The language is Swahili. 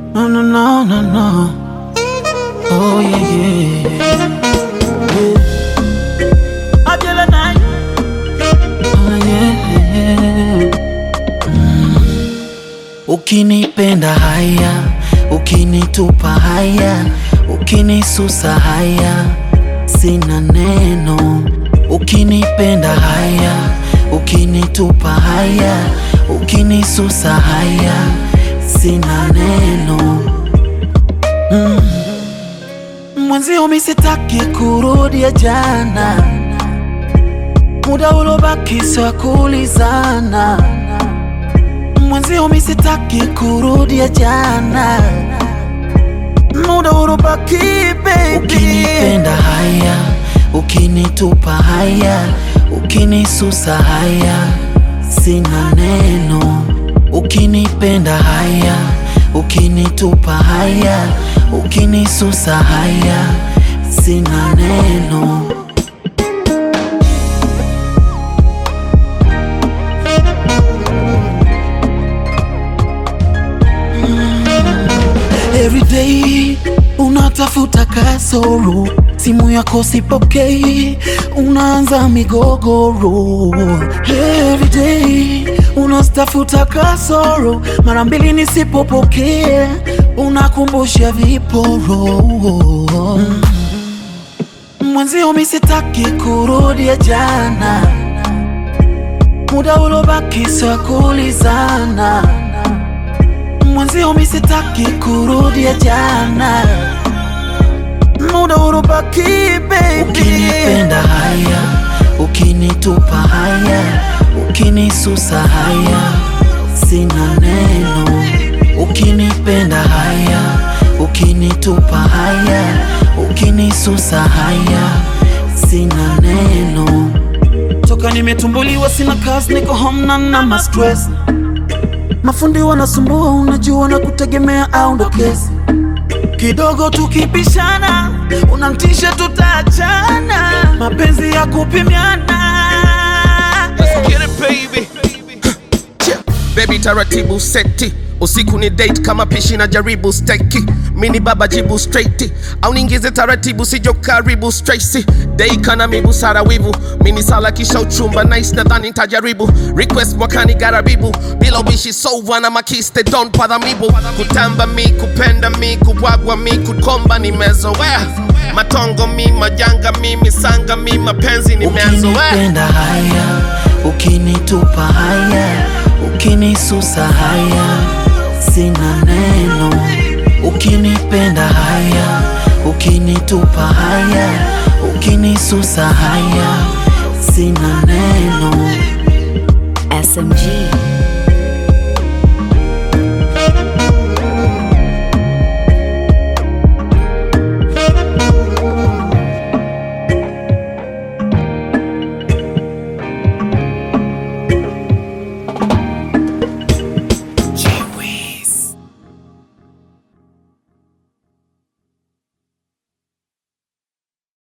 No, no, no, no, no. Oh, yeah, yeah. yeah. Ajala night. Oh, yeah, yeah. Mm. Ukinipenda haya, ukinitupa haya, ukinisusa haya, sina neno. Ukinipenda haya, ukinitupa haya, ukinisusa haya, sina neno. Mm. Mwenzio mi sitaki kurudia jana, muda ulobaki sio kulizana. Mwenzio mi sitaki kurudia jana, muda ulobaki baby. Ukinipenda haya, ukinitupa haya, ukinisusa haya, sina neno. Ukinipenda haya, ukinitupa haya, ukinisusa haya, sina neno. Every day unatafuta kasoro, simu yako sipokei, unaanza migogoro. Every day unatafuta kasoro, mara mbili nisipopokea, unakumbusha viporo. Mm. Mwenzio mi sitaki kurudia jana, muda ulobaki sio kulizana mwenzio mi sitaki kurudia jana, muda ulobaki baby. Ukinipenda haya, ukinitupa haya, ukinisusa haya, sina neno. Ukinipenda haya, ukinitupa haya, ukinisusa haya, sina neno. Toka nimetumbuliwa sina kazi, niko home na na ma stress mafundi wanasumbua, unajua na kutegemea au ndo kesi kidogo tukipishana, unamtisha tutaachana, mapenzi ya kupimiana. Let's get it baby. Cheer. Baby taratibu seti usiku ni date kama pishi na jaribu steki mini baba jibu straight au ningize taratibu sijo karibu Tracy dei kana mibusara wivu mini sala kisha uchumba nice nadhani tajaribu request mwakani garabibu bila ubishi so wana makiste don't bother mibu kutamba mi kupenda mi kubwagwa mi kukomba nimezoea matongo mi majanga mi misanga mi mapenzi nimeazoea Ukinipenda haya, ukinitupa haya, ukinisusa haya, sina neno. Ukinipenda haya, ukinitupa haya, ukinisusa haya, sina neno. SMG.